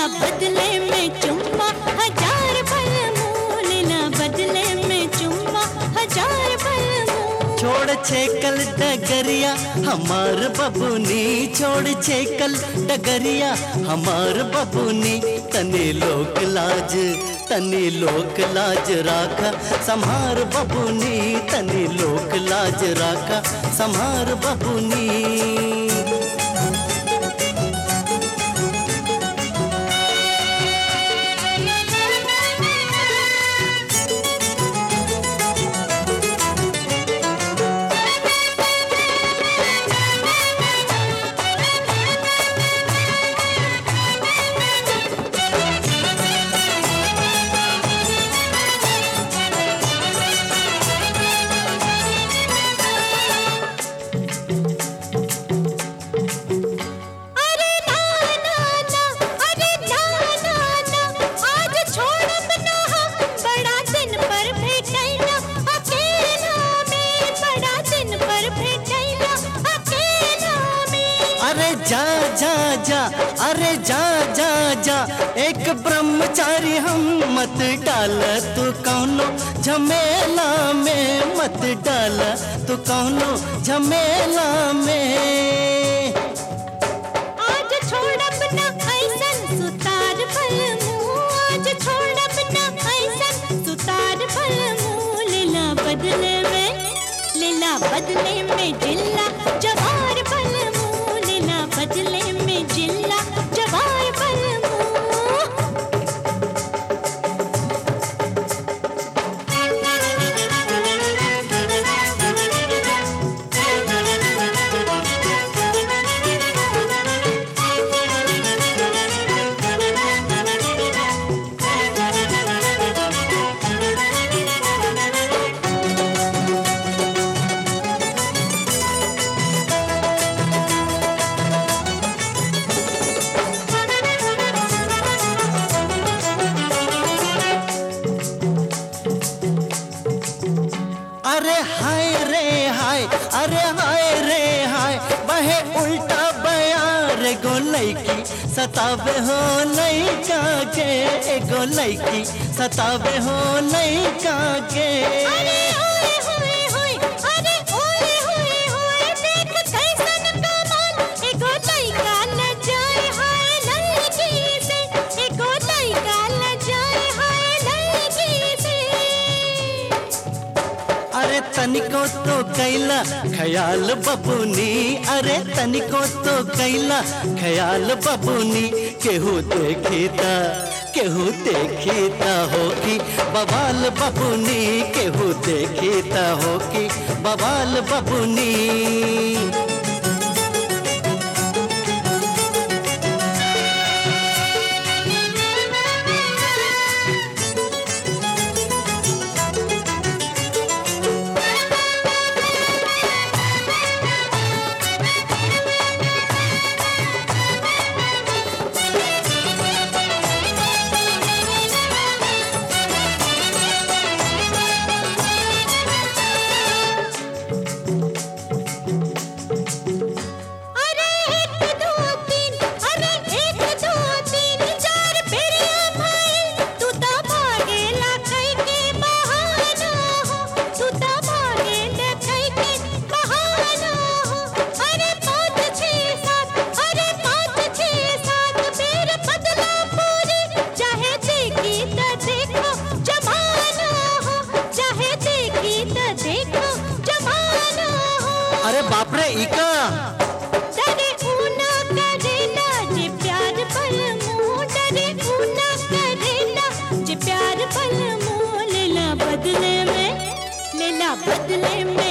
बदले में चुम्मा हजार पल मुँह लेला बदले में चुम्मा हजार पल मुँह छोड़ छेकल डगरिया हमार बबुनी छोड़ छेकल डगरिया हमार बबुनी तने लोक लाज तने लोक लाज राखा संहार बबुनी तने लोक लाज राखा संहार बबुनी अरे ना ना ना अरे ना ना ना आज छोड़ब ना हम बड़ा दिन पर भेटैला अकेला में बड़ा दिन पर भेटैला अकेला में अरे जा जा जा अरे जा जा जा एक ब्रह्मचारी हम मत डाल तू कौनो झमेला में मत डाल तू कौनो झमेला में आज छोड़ब ना ऐसन सुतार फल मुँह आज छोड़ब ना ऐसन सुतार फल मुँह लेला बदले में लेला बदले में जिल्ला जवार फल मुँह लेला बदले में जिल्ला जवार फल मुँह अरे हाय रे हाय अरे हाय रे हाय बहे उल्टा बयार एगो लैकी सतावे हो लैका के एगो लैकी सतावे हो लैका के अरे ओए होए होए अरे ओए होए होए देख कैसन कमाल एगो लइका न जाए हाय लड़की से एगो लइका न जाए हाय लड़की से अरे तनिको तो कैला ख्याल बबुनी अरे तनिको तो कैला ख्याल बबुनी केहू देखीता केहू देखीता होगी बवाल बबुनी केहू देखीता होगी बवाल बबुनी अरे एक दो तीन अरे एक दो तीन चार फेरिया भाई तू तो भागे लाखई के बहाना हो तू तो भागे लाखई के बहाना हो अरे पाँच छः सात अरे पाँच छः सात फिर बदला पूरी चाहे देखी तो देखो जमाना हो चाहे देखी तो देखो जमाना हो अरे बापरे इका डरे ऊना करेला जे प्यार पल मुँह डरे ऊना करेला जे प्यार पल मुँह लेला बदले में लेला बदले में